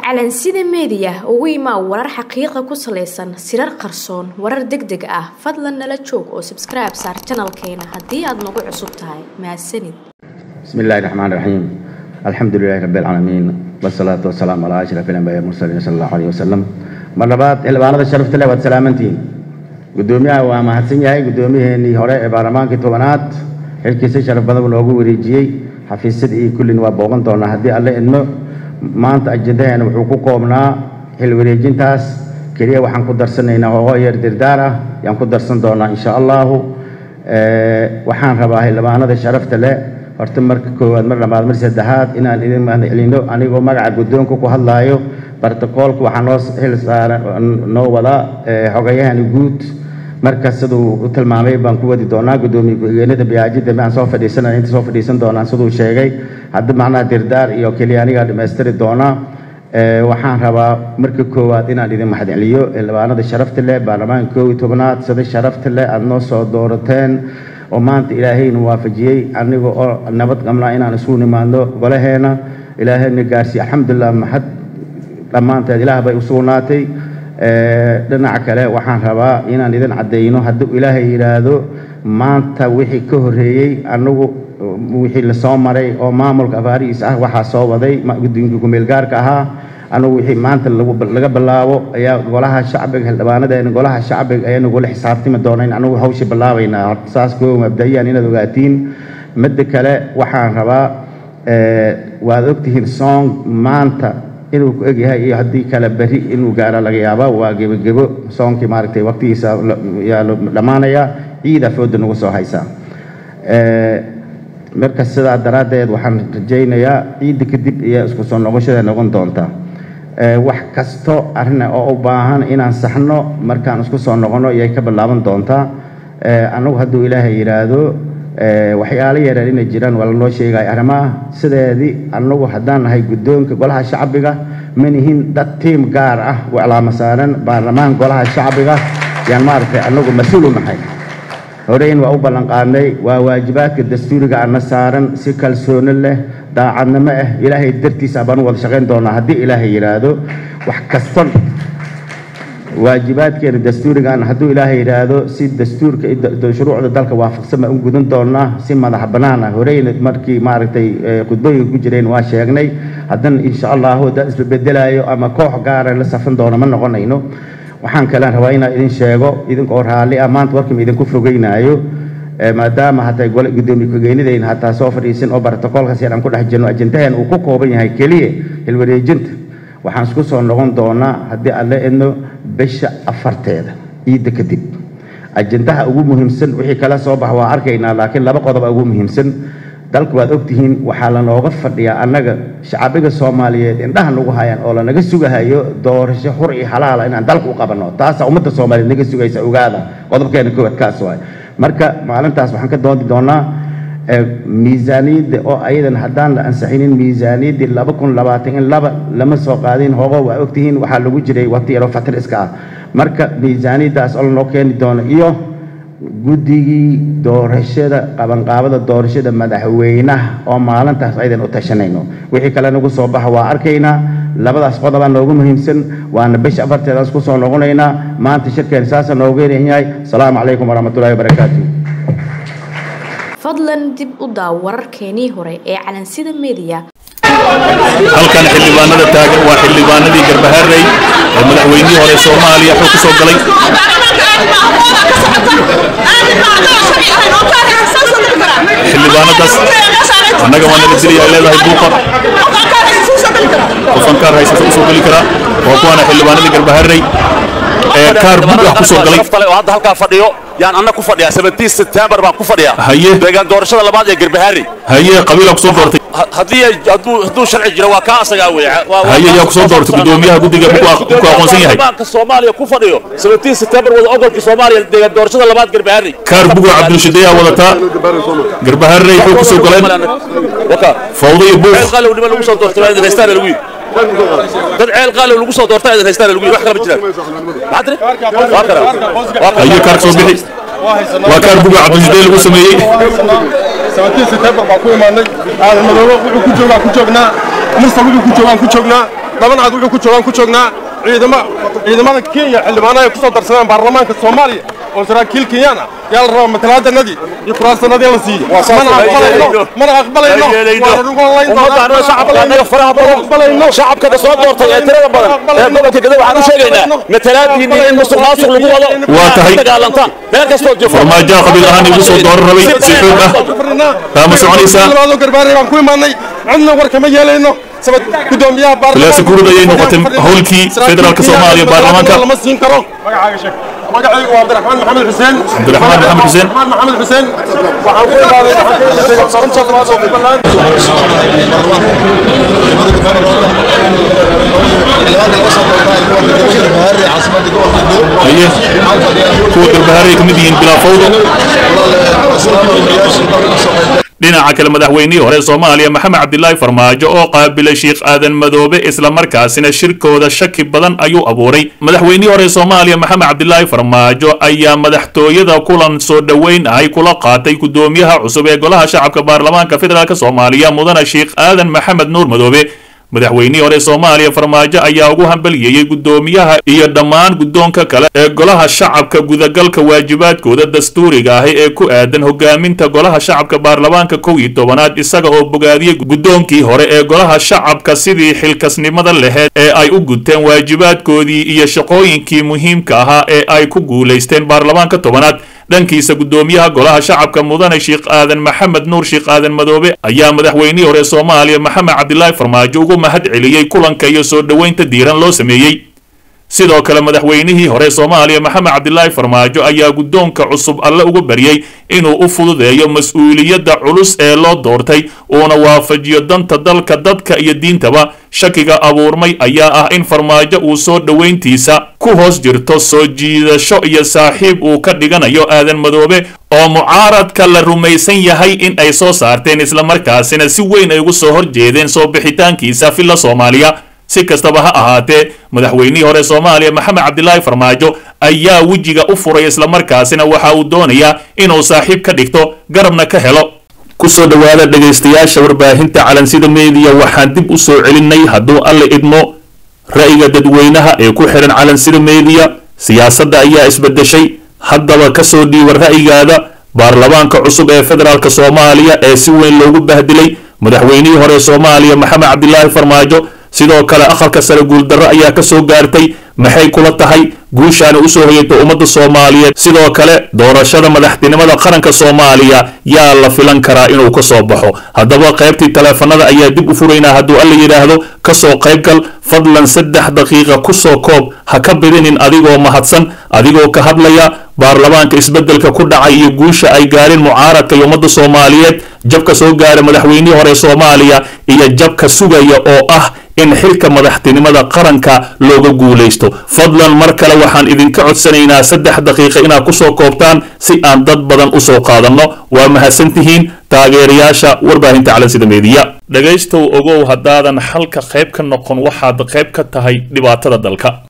calansida meediya ugu imaa warar xaqiiqa ku salaysan sirar qarsoon warar deg deg ah fadlan nala joog oo sabskribe saar janalkeena haddii aad nagu cusub tahay mahadsanid بسم الله الرحمن الرحيم الحمد لله رب العالمين والصلاة والسلام على أشرف الأنبياء والمرسلين صلى الله عليه وسلم mar labaad xildhibaanada sharafta leh waad salaamantihiin guddoomiyaha waa mahadsan yahay guddoomiyaheenii hore ee baarlamaankii tobanaad xilkiisa sharaf badan loogu wareejiyey xafiisyada iyo kullin waa booqan doonaa haddii alle idmo maanta ajendaheena wuxuu ku koobnaa xil wareejintaas keliya waxaan ku darsanaynaa hoogo yar dirdaar ah yaan ku darsan doonaa insha allahu waxaan rabaa xildhibaanada sharafta leh horta marka koowaad mar labaad mar saddexaad inaan idin mahadcelino anigoo magaca guddoonka ku hadlaayo bartakoolka waxaa noo xil saaran noo wada xogayahani guud marka siduu u tilmaamay baan ku wadi doonaa guddoomiye ku-xigeenada biyaajida aan soo fadhiisanay inta soo fadhiisan doonaan siduu sheegay hadda macnaha dirdaar iyo keliya anigaa dhammaystiri doonaa waxaan rabaa marka koowaad inaan idin mahadceliyo xildhibaanada sharafta leh baarlamaanka koob iyo tobnaad sida sharafta leh aada noo soo doorateen oo maanta ilaahayna waafajiyey aniga oo nabad qabnaa inaan isugu nimaadno golaheena ilaahayna gaarsiiye alxamdulilah maxad dhammaanteed ilaah bay u sugnaatay dhinaca kale waxaan rabaa inaan idin caddeyno hadduu ilaahay yidhaahdo maanta wixii ka horreeyey anagu wixii lasoo maray oo maamulka afaarihiis ah waxaa soo waday guddoonka kumeelgaarka ahaa anagu wixii maanta laga bilaabo ayaa golaha shacbiga xildhibaanadeena golaha shacbiga ayaa nagula xisaabtami doona in anagu hawsha bilaabaynaa saas koo mabda'iyaan inaad ogaatiin midda kale waxaan rabaa waad ogtihiin song maanta inuu ku egyahay iyo haddii kale beri inuu gaaro laga yaaba waa gebogebo soonkii maaragtay waqtigiisa yaa dhammaanaya ciida fooda nagu soo haysaa marka sidaa daraaddeed waxaan rajaynayaa ciidda kadib iyo isku soo noqoshada noqon doonta wax kasto arrin oo u baahan inaan saxno markaan isku soo noqono iyay ka bilaaban doontaa annagu hadduu ilaahay yidhaahdo waxyaalo yareer inay jiraan waa lanoo sheegaya arrimaha sideedii annagu haddaan nahay guddoonka golaha shacbiga manihin dad tiim gaar ah u cilaamo saaran baarlamaan golaha shacbiga yaan maaragtay annagu mas-uul u nahay horeyn waa u ballanqaadnay waa waajibaadka dastuuriga ana saaran si kalsooni leh daacadnimo ah ilaahay dartiisa baan u wada shaqayn doonaa haddii ilaahay yidhaahdo wax kastan waajibaadkeena dastuurigan hadduu ilaahay yidhaahdo si dastuurka shuruucda dalka waafaqsan baan u gudan doonaa si madax bannaan ah horeyna markii maaragtay khudbooyinka ku jireen waa sheegnay haddana insha allahu haddaan isbabedelayo ama koox gaara la safan doono ma noqonayno waxaan kalean rabaa inaan idin sheego idinkoo raalli ah maanta warkama idinku fogeynaayo maadaama hataa gudoomiye ku-geenidayna hataa soo fadhiisin oo bartakoolkaas yar aan ku dhex jirno ajendahan uu ku kooban yahay keliya hilwareejinta waxaan isku soo noqon doonaa haddii aan la edno bisha afarteeda ciidda kadib ajendaha ugu muhiimsan wixii kala soo bax waa arkaynaa laakiin laba qodoba ugu muhiimsan dalku waad ogtihiin waxaa lanooga fadhiyaa annaga shacabiga soomaaliyeed indhaha nagu hayaan oo lanaga sugahayo doorasho xur iyo xalaala inaan dalka u qabanno taasa ummadda soomaaliyeed naga sugaysa ogaada qodobkeena koowaad kaas waay marka maalintaas waxaan ka doodi doonaa miisaaniyadda oo ayadan haddaan la ansixinin miisaaniyaddii laba kun labaatan in laba lama soo qaadin hogo waa ogtihiin waxaa lagu jiray waqti yaroo fatir iska ah marka miisaaniyaddaas oo lanoo keeni doono iyo guddigii doorashada qabanqaabada doorashada madaxweynaha oo maalintaas aydan u tashanayno wixii kale nagu soo baxa waa arkaynaa labadaas qodobaa noogu muhiimsan waana bisha afarteedaan isku soo noqonaynaa maanta shirkeena saasa noogu yeeran yahay asalaamu calaykum waraxmatullahi wabarakaatu fadlan dib u daaw wararkeenii hore ee calansida meediya halkan xildhibaanada taagan waa xildhibaanadii garbaharey ee madaxweynihii hore soomaaliya xog ku soo galay xildhibaanadaas annaga waa naga dilaya ay leedahay buuqa qofankaar haysata u soo geli karaa waa kuwaana xildhibaanadii garbaharey ee kaar bug ah ku soo galay oo hadda halkaa fadhiyo yaan anna ku fadhiyaa 17 September baan ku fadhiyaa Haye. deegaan doorashada labaad ee Garbaharey haye qabiilaa ku soo doortay Ha- haddii ay- hadduu hadduu sharci jiro waa kaa asagaa weeye Waa- waa- haye yaa ku soo doortay gudoomiyaha guddiga ku ku aqoonsan yahay baarlamaanka Soomaaliya ku fadhiyo 17 September wada ogolka Soomaaliya deegaan doorashada labaad Garbaharey kaar buga cabdulshideeyaa wadataa garbaharey xog ku soo galeen waka fawdo iyo buuq ceel qaalow niman lagu soo doortay waa idin haystaan lagu yidhi dad ceel qaalow lagu soo doortay idin haystaan lagu yidhi wax kala ma jiraan maxaa tiri waa kara waa kara haye kaar soo bixi waa kaar buga cabdulshidee lagu sameeyey sababtii September baan ku imaanay aadan madoobo wuxuu ku joogaa ku joognaa mursal wuxuu ku joogaan ku joognaa dhaban cad wuxuu ku joogaan ku joognaa ciidama ciidamada kenya xildhibaanaha ay ku soo darsadeen baarlamaanka soomaaliya oo saraakiil kenyaan ah yaa la rabaa matalaadanadii iyo kuraasanadii in la siiyo mana aqbalayno mana aqbalayno waana lagu holayn doonaa shacabkana soo doortay ee tirada badan ee gobolka gadow waxaan u sheegaynaa matalaadiinni in musuq maasuq lagu wado Waa tahay. dagaalantaan meel kastoo jiro farmaajo qabiil ahaan igu soo dooran rabay si xoog ah Taa ma soconaysaa? labaadoo garbaarey baan ku imaanay cidna war kama yeelayno sabab gudoomiyaha Khilaafsi guurud ayay noqotay howlkii federaalka Soomaaliya baarlamaanka. lama siin karo magacaaga sheeg magacaygu waa cabdiraxmaan maxamed xuseen Cabdiraxmaan Maxamed Xuseen. cabdiraxmaan maxamed xuseen waxaan ku imaaday waxaan ka sheegay xarunta labaad oo Puntland haye kuwa garbahaaray ka mid yihiin bilaa fawdo dhinaca kale madaxweynihii hore soomaaliya maxamed cabdilaahi farmaajo oo qaabilay sheekh aadan madoobe islamarkaasina shirkooda shaki badan ayuu abuuray madaxweynihii hore soomaaliya maxamed cabdilaahi farmaajo ayaa madaxtooyada kulan soo dhoweyn ahay kula qaatay gudoomiyaha cusub ee golaha shacabka baarlamaanka federaalk soomaaliya mudane sheekh aadan maxamed nuur madoobe madaxweynihii hore soomaaliya farmaajo ayaa ugu hambaliyeeyey gudoomiyaha iyo dhammaan guddoonka kale ee golaha shacabka gudagalka waajibaadkooda dastuuriga ahi ee ku aadan hogaaminta golaha shacabka baarlamaanka kow iyo tobanaad isaga oo bogaadiyey guddoonkii hore ee golaha shacabka sidii xilkasnimada laheyd ee ay u guteen waajibaadkoodii iyo shaqooyinkii muhiimka ahaa ee ay ku guulaysteen baarlamaanka tobanaad dhankiisa gudoomiyaha golaha shacabka mudane sheekh aadan maxamed nuur sheekh aadan madoobe ayaa madaxweynihii hore soomaaliya maxamed cabdilaahi farmaajo ugu mahad celiyey kulanka iyo soo dhoweynta diiran loo sameeyey sidoo kale madaxweynihii hore soomaaliya maxamed cabdilaahi farmaajo ayaa guddoonka cusub alle uga baryey inuu u fududeeyo mas-uuliyadda culus ee loo doortay uuna waafajiyo danta dalka dadka iyo diintaba shakiga abuurmay ayaa ah in farmaajo uu soo dhoweyntiisa ku hoos jirto soo jiidasho iyo saaxiib uu ka dhiganayo aadan madoobe oo mucaaradka la rumaysan yahay in ay soo saarteen islamarkaasina si weyn ay ugu soo horjeedeen soo bixitaankiisa filla soomaaliya si kastaba ha ahaatee madaxweynihii hore soomaaliya maxamed cabdilaahi farmaajo ayaa wejiga u furay islamarkaasina waxa uu doonayaa inuu saaxiib ka dhigto garabna ka helo kusoo dhowaada dhegaystayaasha warbaahinta calansida meediya waxaan dib u soo celinay hadduu alle idmo ra'yiga dadweynaha ee ku xihan calansida meediya siyaasadda ayaa isbedeshay haddaba kasoo dhiiba ra'yigaada baarlamaanka cusub ee federaalk soomaaliya ee si weyn loogu bahdilay madaxweynihii hore soomaaliya maxamed cabdilaahi farmaajo sidoo kale aqalka sare guuldarro ayaa ka soo gaartay maxay kula tahay guushaana usoo hoyatay ummadda soomaaliyeed sidoo kale doorashada madaxtinimada qaranka soomaaliya yaa la filan karaa inuu ka soo baxo haddaba qaybtii taleefanada ayaa dib u furaynaa hadduu alla yidhaahdo kasoo qaybgal fadlan saddex daqiiqa kusoo koob ha ka bidinin adigoo mahadsan adigoo ka hadlaya baarlamaanka isbeddelka ku dhacay iyo guusha ay gaareen mucaaradka iyo ummadda soomaaliyeed jabka soo gaara madaxweynihii hore soomaaliya iyo jabka sugaya oo ah in xilka madaxtinimada qaranka looga guulaysto fadlan mar kale waxaan idinka codsanaynaa saddex daqiiqa inaad kusoo koobtaan si aan dad badan usoo qaadanno waa mahadsantihiin taageerayaasha warbaahinta calansida meediya dhegaystow ogow haddaadan xalka qayb ka noqon waxaad qayb ka tahay dhibaatada dalka